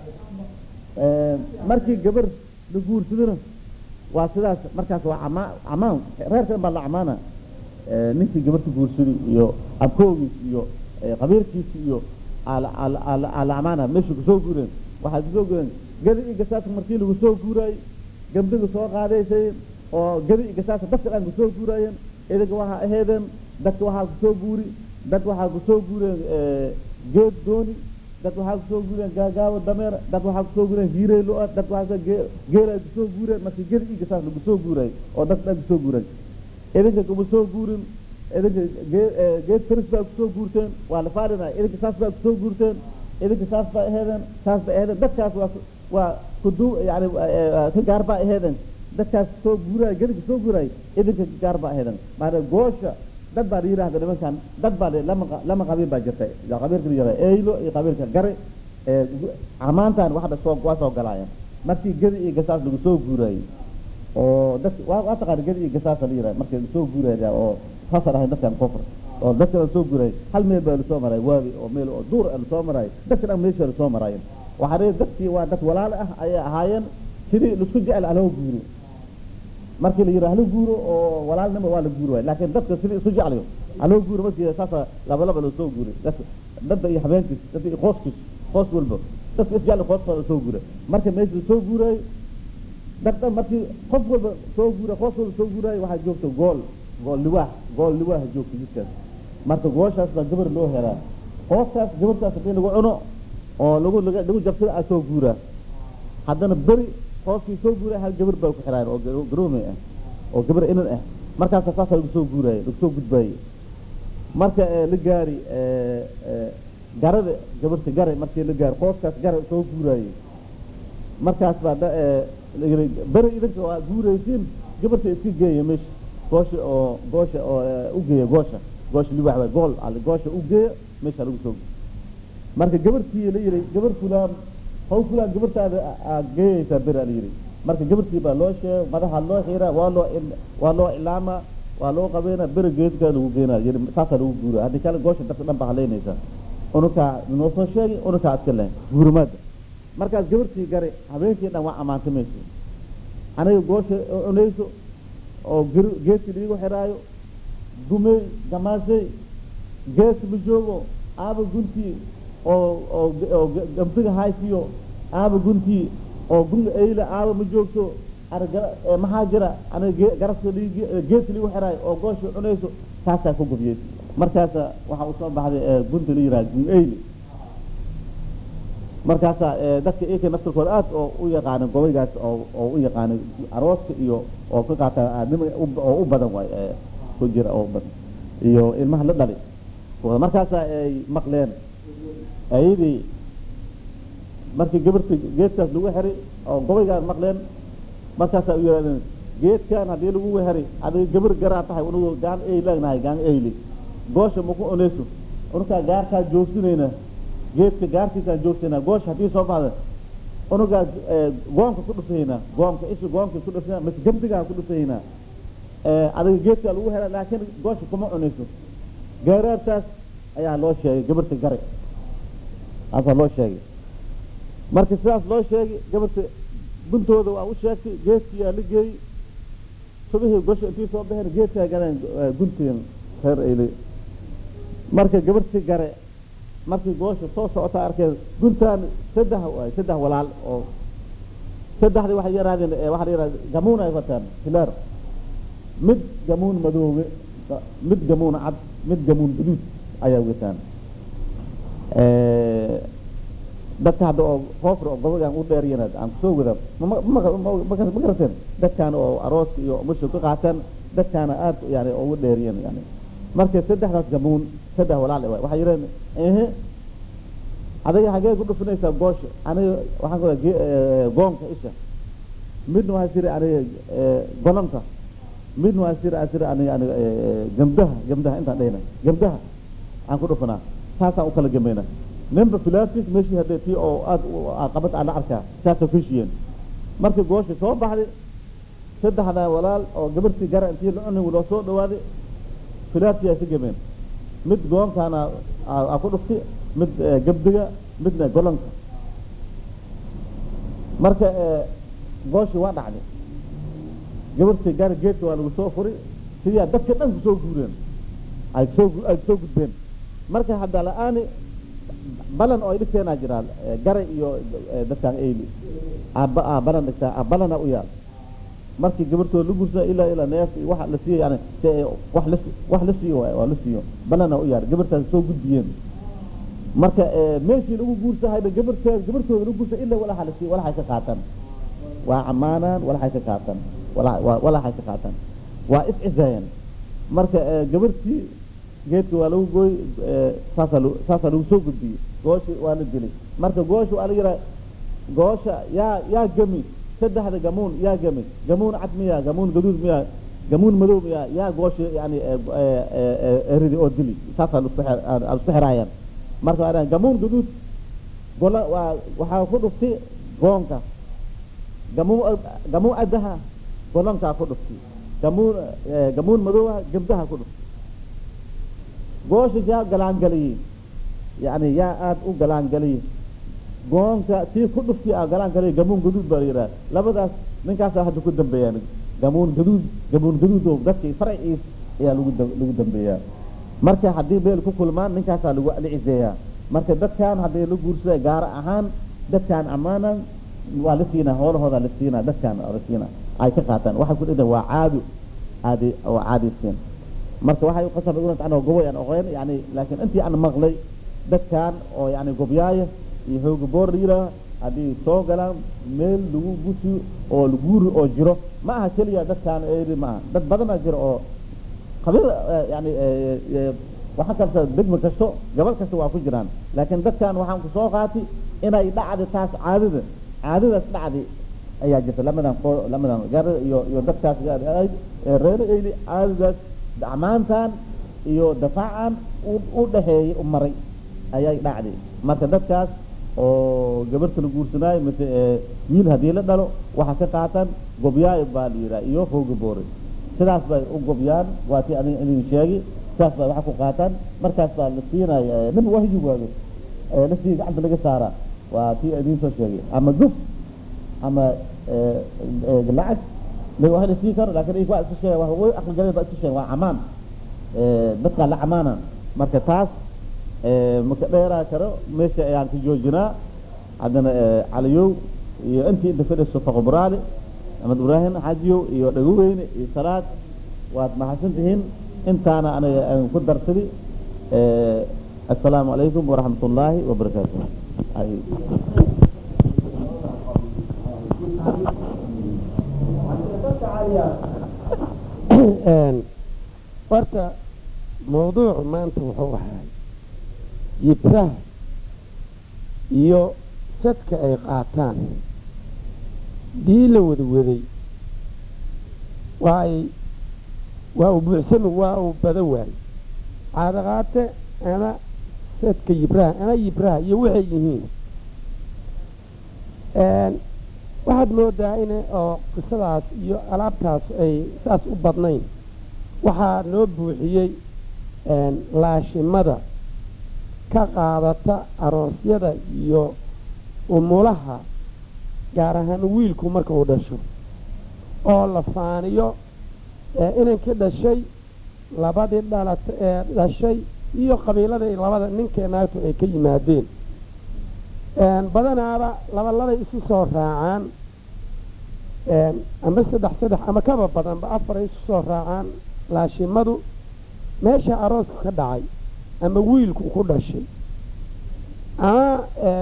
markii gabar la guursadona waa sidaas markaas waa ama amaan reerkan baa la amaana ninkii gabarta guursadi iyo abkoogiis iyo qabiirkiisi iyo ala amaana meesha kusoo guureen waxaa kusoo guureen gadi iyo gasaasa markii lagu soo guuraayey gabdhiga soo qaadaysay oo gadi iyo gasaasa dadka dhan kusoo guuraayeen idaga waxaa aheedeen dadka waxaa kusoo guuri dad waxaa kusoo guureen geed dooni dad waxaa kusoo guureen gaagaabo dameer dad waxaa kusoo guureen hiirey lo-a dad waxaa geel ay kusoo guureen markii gedi iyo gasaas lagu soo guuray oo dad dhan kusoo guureen idinka kuma soo guurin idinka geed faris baa kusoo guurteen waa la faadhinaya idinka saas baa kusoo guurteen idinka saas baa aheedeen saas baa aheedeen dadkaas waa waa kudu yani ka gaar baa aheedeen dadkaas soo guuraay gediga soo guuraay idinka gaar baa aheedeen maana goosha dad baa la yidhahda nimankan dad baa lama lama qabiil baa jirtay qabiilka la yidhahda eylo iyo qabiilka gare amaantan waxda soo waa soo galaayeen markii gedi iyo gasaas lagu soo guuraayey oo dadka waa waa taqaana gedi iyo gasaasa la yidhahda markii lasoo guuraaya oo saasa dhahay dadkan kofur oo dadka lasoo guuraayay hal meel baa lasoo maray waabi oo meel oo duur lasoo maraay dadka dhan meesha lasoo maraayeen waxaa dhihi dadkii waa dad walaal ah ayay ahaayeen sidii laisku jecel haloo guuro markii la yidhaha hala guuro oo walaalnimo waa la guuri waay laakiin dadka sidii isu jeclayo haloo guuro markii saasa laba laba loo soo guuray dadka dadda iyo habeenkiis dadda iyo qooskiis qoos walba dadka isjecel qooskooda soo guuray marka meesha la soo guuray dad dhan markii qof walba soo guuray qoos walba soo guuray waxaa joogta gool gool liwaax gool liwaaha joogta jidkaas marka gooshaas baa gabar loo helaa qooskaas gabartaas hadii lagu cuno oo lagu lagu jabsada a soo guuraa haddana beri qooskii soo guuray hal gabar baa ku xiraayan oo garoomey ah oo gabar inan ah markaasa saasa lagu soo guuraayey lagu soo gudbaayey marka la gaari garada gabarta gare markii la gaari qooskaas gare soo guuraayey markaas baa beri idinka waa guuraysiin gabarta iska geeya meesha goosha oo goosha oo u geeya goosha goosha liwax waay gool ale goosha u geeya meesha lagu soo marka gabartii la yidhi gabar fulaan haw fulaan gabartaada aad geeyaysaa beri ala yidhi marka gabartii baa loo sheegay madaxa loo xiraa waa loo waa loo ilaamaa waa loo qabeynaa beri geedka lagu geynaa yidhi saasaa lagu guura haddii kale goosha dadka dhan baa haleynaysaa unukaa noo soo sheegi unukaa iska leh guurimaada markaas gabartii gare habeenkii dhan waa ammaantay mayso aniga goosha cunayso oo geedkii liigu xiraayo gumey gamaashay gees ma joogo aaba guntii oo oo oo gamsiga haysiyo aaba guntii oo gunga eyla aaba ma joogto aniga maxaa jira aniga garaska liigi geedka liigu xiraayo oo goosha cunayso saasaa ku gubiyey markaasa waxaa usoo baxday gunta la yidhaha gun eyle markaasaa dadka ika naftirkooda aad oo u yaqaanin gobaygaas oo oo u yaqaanin arooska iyo oo ka qaata nima oo u badan waay ku jira oo badan iyo ilmaha la dhali markaasaa ay maqleen ayadii markii gabarta geedkaas lagu xiray oo gobaygaa maqleen markaasaa u yidhahdeen geedkan haddii lagu weheray adiga gabar garaa tahay unugu gaan ey leegnahay gaan eyli goosha maku oneyso unukaa gaarkaa joogsinayna geedka gaarkiisaan joogsanaa goosha haddii soo baxda unugaa goomka ku dhufaynaa goomka isha goomka ku dhufayna mise gamdigaa ku dhufaynaa adiga geedkaa lagu hela laakiin goosha kuma cunayso gaaraartaas ayaa loo sheegay gabarta gare aasaa loo sheegay marka sidaas loo sheegay gabarta guntooda waa u sheegtay geedkiyaa la geeyey subihii gosha intii soo baxeen geedkaa galeen gunteen reer eyle marka gabartii gare markii goosha soo socota arkeen guntaan saddex waay saddex walaal oo saddexdii waxay yaraadeen waxaa la yidhahda gamuun ay wataan hilaar mid gamuun madoobe mid gamuun cad mid gamuun guduud ayaa wataan dadka hadda oo hoofra oo gobogaan u dheeriyanaad aan kusoo wada ma garateen dadkaan oo arooska iyo musha ka qaataan dadkaana aad yani ugu dheeriyan yani marka saddexdaas gamuun saddex walaal waay waxay yidhaheen ehe adiga xagee ku dhufinaysaa goosha aniga waxaan ku goonka isha midna waxaa siri aniga golonka midna waxaa siri siri aniga aniga gamdaha gamdaha intaan dhehna gamdaha aan ku dhufanaa saasaan u kala gamayna ninba filaafis meeshii haddee tii oo aad qabad aan la arkaa saasoo feshiyeen markii goosha soo baxday saddexda walaal oo gabartii gara intii la cunay loo soo dhawaaday filaaftii ay ka gameen mid goonkaana aa ku dhuftay mid gabdiga midna golonka marka gooshii waa dhacday gabartii gaar geedka waa lagu soo furay sidaa dadka dhan kusoo guureen ay kusoo ay kusoo gudbeen marka hadda la-aani balan oo ay dhigteenaa jiraan gare iyo dadkaan eyli balan dhigtaa balana u yaal markii gabartooda la guursa ilaa ilaa neef waxa la siiyo yani wax la wax la siiyo waa la siiyo balana u yaal gabartaas soo gudbiyeen marka meeshii lagu guursahayba gabarteed gabartooda lagu guursa ilaa walaxa la siiyo walaxay ka qaataan waa camaanaan walaxay ka qaataan walaxay ka qaataan waa iscisaayeen marka gabartii geedka waa lagu gooy saasaa saasaa lagu soo gudbiyey gooshi waa la dilay marka goosha waa la yihaa goosha yaa yaa gemi saddexda gamuun yaa gemi gamuun cad miya gamuun gaduud miya gamuun madow miya yaa goosha yani eridi oo dili saasaa isku xiraayaan marka waa gamuun gaduud gola waa waxaa ku dhuftay goonka gamuun gamuun adaha golonkaa ku dhuftay gamuun gamuun madowha gabdaha ku dhuftay goosha yaa galaangaliyey yani yaa aada u galaangaliyey goonka tii ku dhufti a galaangaliyey gamuun gaduud baa la yidhaha labadaas ninkaasaa hadda ku dambeeyaan gamuun gaduud gamuun gaduud oo dadkii farciis ayaa lagu lagu dambeeyaa marka haddii meel ku kulmaan ninkaasaa lagu la ciseeyaa marka dadkan haddii la guursada gaar ahaan dadkaan amaanan waa la siinaa hoolahooda la siinaa dadkaan la siinaa ay ka qaataan waxay ku dhigtaan waa caado aadi oo caadaysteen marka waxay u qasabay unat anoo goboy aan oqeen yani laakiin intii aan maqlay dadkan oo yani gobyaaya iyo hooga boor la yidhaaha haddii soo galaan meel lagu gusi oo guuri oo jiro ma aha keliya dadkaan eeri ma aha dad badanaa jiro oo qabiil yani waxaa kalta degma kasto gabal kasta waa ku jiraan laakiin dadkan waxaan ku soo qaati inay dhacdi taas caadada caadadaas dhacdi ayaa jirta lamadan lamadan gar iyo iyo dadkaas reer eyli caadadaas dacmaantan iyo dafaacan u dhaxeeyey u maray ayay dhacday marka dadkaas oo gabarta la guursanaayo mise wiil haddii la dhalo waxaa ka qaatan gobyaayo baa la yidhaha iyo hooga boore sidaas bay u gobyaan waa tii anig idin sheegi sidaas bay waxa ku qaataan markaas baa la siinaya nin wahyi waayo la sii gacanta laga saaraa waa tii idin soo sheegay ama guf ama lacag wax la sii karo laakiin waa iska sheega waa way aqli galeen baa iska sheega waa camaan dadkaa la camaana marka taas maka dheeraa karo meesha ayaan ka joojinaa haddana caliyow iyo intii inta fadhiso faqobraale axmed ibraahim xajiyow iyo dhagoweyne iyo salaad waad mahadsan tihiin intaana aniga aan ku darsadi assalaamu calaykum waraxmat ullaahi wabarakaatu horta mawduucu maanta wuxuu ahay yibsaha iyo sadka ay qaataan dii la wada waday waa ay waa uu buuxsami waa uu bada waayey caadaqaate ama seedka yibraha ama yibraha iyo waxay yihiin waxaad moodaa in oo qisadaas iyo alaabtaas ay saas u badnayn waxaa noo buuxiyey laashimada ka qaadata aroosyada iyo umulaha gaar ahaan wiilku marka uu dhasho oo la faaniyo inankii dhashay labadii dhalata ee dhashay iyo qabiiladii labada ninkee naagtu ay ka yimaadeen badanaaba labalabay isu soo raacaan ama saddex saddex ama kaba badanba afaray isu soo raacaan laashimadu meesha aroosku ka dhacay ama wiilku ku dhashay ama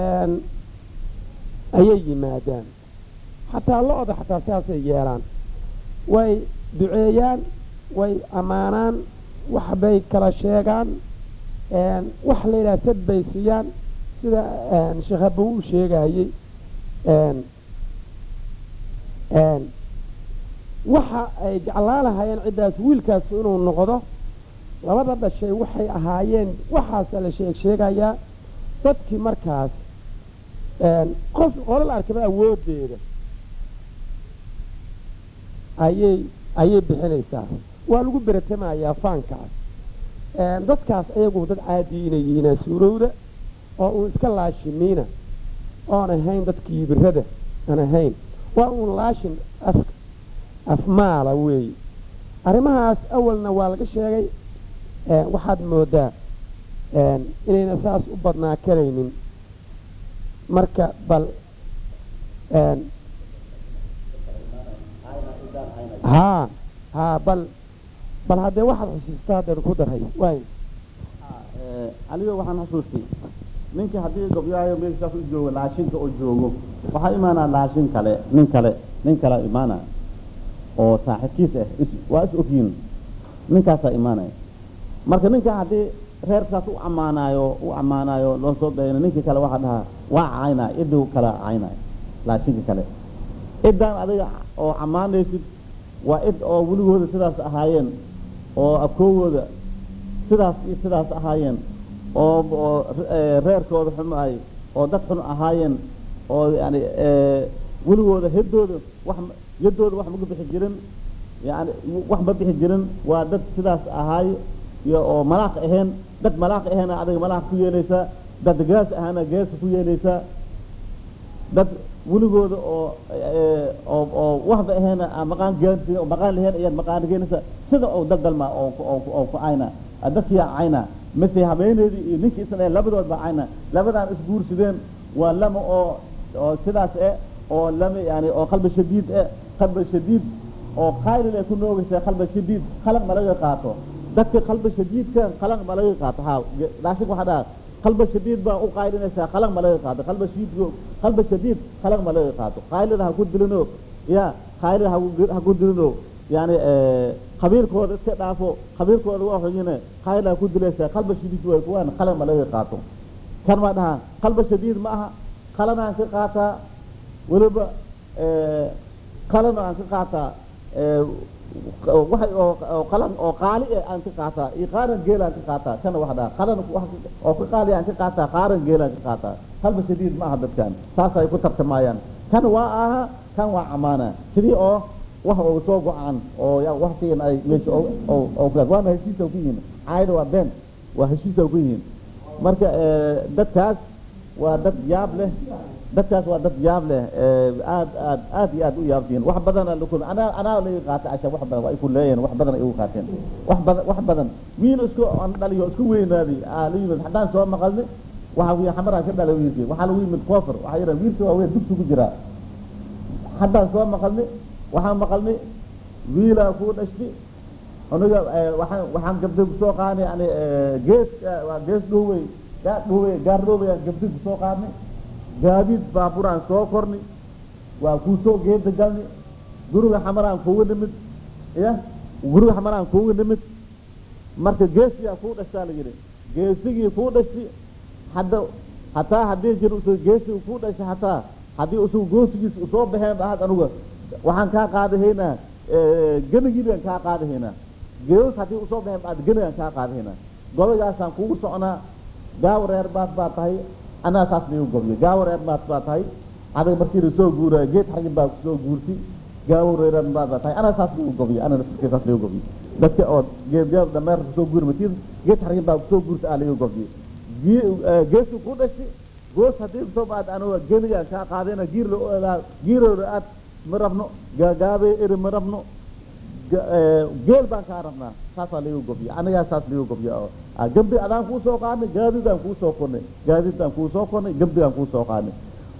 ayay yimaadaan xataa lo-da xataa sidaasay yeelaan way duceeyaan way ammaanaan waxbay kala sheegaan wax la yidhaha sad bay siiyaan sida sheekh abuu u sheegayey waxa ay jeclaan lahaayeen ciddaas wiilkaas inuu noqdo labada dhashay waxay ahaayeen waxaasa la sheeg sheegayaa dadkii markaas qof qolal arkaba awooddeeda ayay ayay bixinaysaa waa lagu beratamayaa faankaas dadkaas ayagu dad caadi inay yihiinaa suurowda oo uun iska laashimiina oon ahayn dadkii birada aan ahayn waa uun laashin af afmaala weeye arrimahaas awalna waa laga sheegay waxaad moodaa inayna saas u badnaa karaynin marka bal haa haa bal bal haddee waxaad xusuustaa haddeen ku daray waay aniga waxaan xusuustay ninkii haddii gobyaayo meeshaas u joogo laashinka oo joogo waxaa imaanaa laashin kale nin kale nin kale imaana oo saaxiibkiis ah is- waa is ogyiin ninkaasaa imaanaya marka ninka haddii reerkaas u ammaanaayo u ammaanaayo loo soo beeno ninkii kale waxaa dhahaa waa caynaa iduu kala caynaya laashinka kale iddaan adiga oo ammaanaysid waa id oo weligooda sidaas ahaayeen oo afkoogooda sidaas iyo sidaas ahaayeen oo oo eh, reerkooda xumaay oo dad xun ahaayeen oo yani eh, weligooda heddooda wax ma- yaddooda wax maga bixi jirin yani wax ma bixi jirin waa dad sidaas ahaay iyo oo malaaq ahayn dad malaaq ahayn adiga malaaq ku yeelaysaa dad gaas ahaana geesa ku yeelaysaa dad weligooda oo eh, oo oo waxba ahayn aan maqaan gaansi oo maqaan lahayn ayaad maqaan geenaysa sida oo dad dalma oo ku- oo ku- oo ku cayna dadkiyaa cayna mise habeeneedii iyo ninkii isna labadood baa cayna labadaan isguursadeen waa lama oo oo sidaas eh oo lama yani oo qalbi shadiid eh qalbi shadiid oo qaylil ay ku noogaysa qalbi shadiid khalaq ma laga qaato dadka qalbi shadiidka khalaq ma laga qaato ha daashig waxaa dhaha qalbi shadiid baa u qaylinaysaa khalaq ma laga qaato qalbi shadiid qalbi shadiid khalaq ma laga qaato qaylida ha ku dilino ya qaylida ha ku- ha ku dilino yani eh, qabiilkooda iska dhaafo qabiilkooda waa xuyine qaylida ha ku dilaysaa qalbi shadiid way kuwaan khalaq ma laga qaato kan ma dhaha qalbi shadiid ma aha qalanaan ka qaataa weliba eh, qalan aan ka qaataa eh, waxay oo oo qalan oo qaali eh aan ka qaataa iyo qaaran geel aan ka qaataa kana wax dhaha qalan wax oo ka qaali aan ka qaataa qaaran geel aan ka qaataa halba shadiid ma aha dadkan saas ay ku tartamayaan kan waa aha kan waa amaana sidii oo wax oo soo go-aan oo ya wax siin ay meesha oo oo oo ku waana heshiis oo ku yihiin caayda waa been waa heshiis oo ku yihiin marka eh, dadkaas waa dad yaab leh dadkaas waa dad yaab leh eh, aad aad aad iyo aad u yaabtiin wax badana lakul anaa anaa laga qaata casha wax badan waa ay ku leeyihin wax badan ay ugu qaateen wax badan wax badan wiil isku aan dhaliyo isku weynaaday aa la yimid haddaan soo maqalni waxa wiil xamaraa ka dhalay wiilkii waxaa lagu yimid koofar waxaa yidhaha wiilkii waa weyn dugsi ku jiraa haddaan soo maqalni waxaan maqalni wiilaa kuu dhashti aniga eh, waxaan waxaan gabdhay kusoo qaadnay yani eh, gees eh, waa gees dhowey gaa dhowey gaar dhowey aan gabdhay kusoo qaadnay gaadiid baaburaan soo korni waa kuu soo geeda galni guriga xamaraan kuuga nimid ya guriga xamaraan kuuga nimid marka geesiyaa kuu dhashtaa la yidhi geesigii kuu dhashti hadda hataa haddii jir usu geesigu kuu dhashay hataa haddii usugu goosigiis usoo baxeen bahad anuga waxaan kaa qaadahaynaa genigii baan kaa qaadahaynaa geedos haddii usoo baxeen baad genigaan kaa qaadahaynaa gobaygaasaan kugu soconaa gaawo reer baad baa tahay anaa saas liigu gobiyo gaawo reer baad baa tahay adiga markii la soo guuraayo geed xargin baa kusoo guurti gaawo reeran baad baa tahay anaa saas liigu gobiyo anaa naftirkee saas liigu gobiyo dadka oo geedyaal dameer kusoo guuri matiin geed xargin baa kusoo guurta aa liigu gobiyo geesu ku dhashay goos haddii kusoo baad anuga genigaan kaa qaadayna giir la giirooda aad ma rabno gaagaabe eri ma rabno geel baan kaa rabnaa saasaa liigu gobiya anigaa saas liigu gobiya oo gambi adaan kuu soo qaadnay gaadidaan kuu soo kornay gaadidaan kuu soo kornay gambigaan kuu soo qaadnay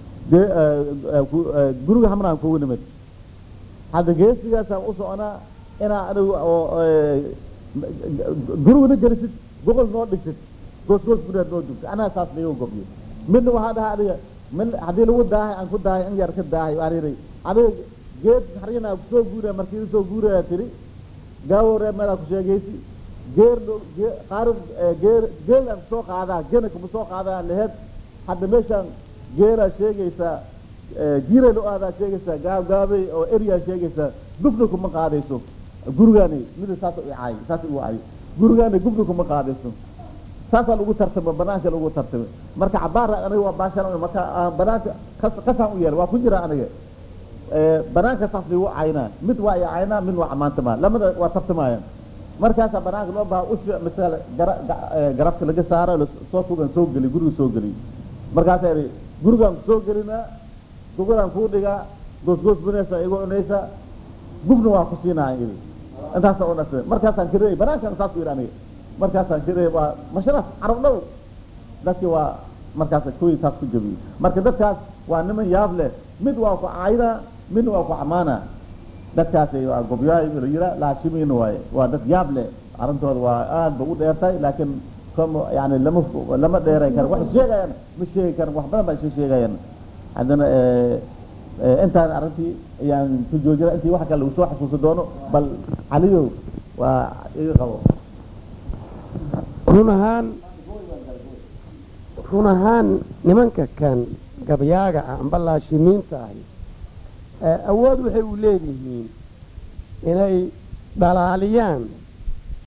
guriga hamraan kugu nimid hadda geesigaasaan u soconaa inaa anigu oo guriguna gelisid boqol noo dhigtid goos goos gudaad noo dugtid anaa saas liigu gobiyo midna waxaa dhahaa adiga min haddii lagu daahay aan ku daahay in yar ka daahay waan yidhi adiga geed xarginaa kusoo guuraya markii usoo guuraya tiri gaawo reer meelaa ku sheegaysi geer qaar geer geelaan kusoo qaadaa gena kuma soo qaadaa laheed hadda meeshaan geelaa sheegaysaa jiiray lo aadaa sheegaysaa gaab gaabay oo eryaa sheegaysaa gufna kuma qaadayso gurigaani mida saas i caay saas igu caay gurigaani gufna kuma qaadayso saasaa lagu tartama banaanka lagu tartama marka cabaar aniga waa baashan marka banaanka kasaan u yeelay waa ku jira aniga banaanka saas ligu caynaa mid waa i caynaa mid waa camaantama lamada waa tartamayaan markaasaa banaanka loo baha usha misale garabka laga saaro soo tugan soo geli guriga soo geli markaasaa idhi gurigaan kusoo gelinaa dugadaan kuu dhigaa goosgoos bunaysa igu cunaysa gubna waa ku siinaa idhi intaasa u dhasay markaasaan kirey banaankan saas u yidhi aniga markaasaan kirey waa masharaaf carab dhow dadkii waa markaas kuwii taas ku jabiyey marka dadkaas waa niman yaab leh mid waa ku caaydaa midna waa ku camaana dadkaasi waa gobyaay la yira laashimiin waaye waa dad yaab leh arrintooda waa aad ba u dheertay laakiin kama yani lama lama dheeray karo wax sheegayaan ma sheegi karan wax badan baa isha sheegayaan haddana intaan arrintii ayaan ku joojina intii wax kale lagu soo xasuusi doono bal caliyow waa iga qabo run ahaan run ahaan nimanka kan gabyaaga ah amba laashimiinta ahi awood waxay u leedihiin inay dhalaaliyaan